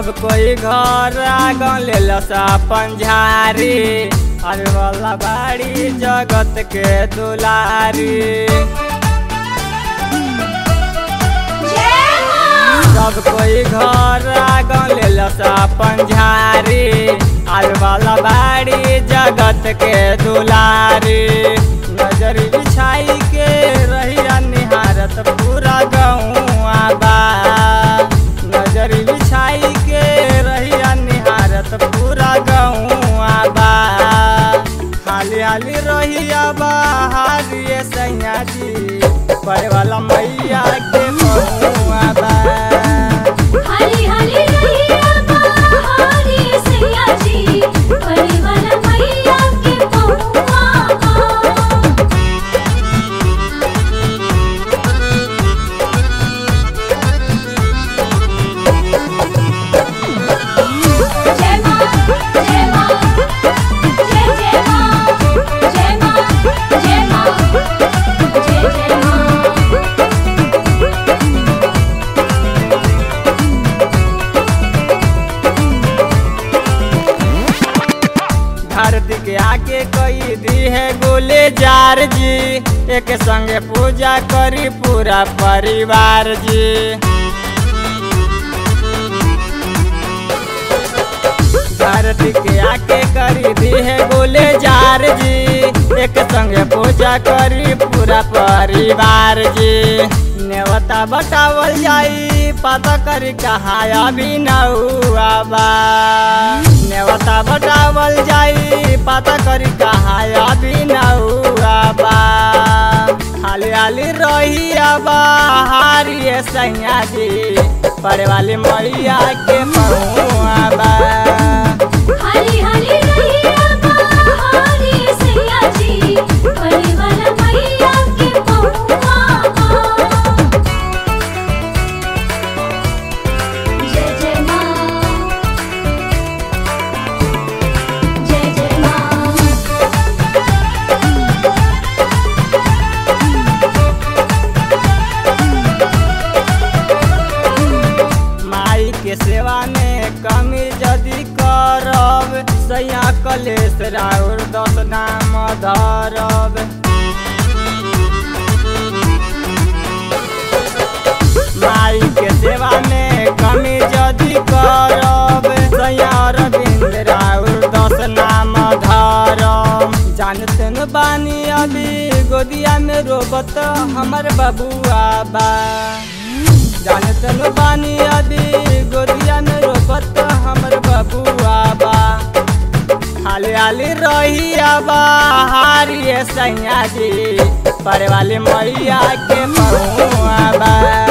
सब कोई घर आगन ले अपन झारी अरे वाला बाड़ी जगत के दुलारी सब कोई घर आगन ले अपन झारी अरे वाला बाड़ी जगत के दुलारी नजर बिछाई के रहिया निहारत पूरा गौआ बा नजर बिछाई के रहिया निहारत पूरा गौआ बा हाली हाली रहिया बाहरिए सैया जी पड़े वाला मैया के पहुआ बा हाली हाली रहिया बहारी सैया जी पड़े वाला मैया के पहुआ जय मां जय मां जय जय मां जय मां जय मां जय जय मां धरती के आके कई दी है गोले जार जी एक संगे पूजा करी पूरा परिवार जी धरती के आके करी दी है गोले जार जी एक संगे पूजा करी पूरा परिवार जी नेवता बतावल जाई पता करी कहाँ अभी नौआ बा नेवता बतावल जाई पता करी कहाँ अभी नौआ बा हाली हाली रही बाहरी सैया जी पड़े वाली मैया के महुआ बा हाली हाली रहिया बहारी सैया जी पड़े वाला मैया के पहुआ जय जय मां जय जय मां माई के सेवा में कमी यदि करब सैया कलेश राउर दस नाम धरब माई के सेवा में कमी यदि करब सैया अरविंद राउर दस नाम धरब जानते न बानी अभी गोदिया में रोबत हमर बबुआ बा जानते न बानी अभी गोदिया में रोबत हमर बबुआ बा हाली हाली रही बाहरी सैया जी परे वाली मैया के महुआ बा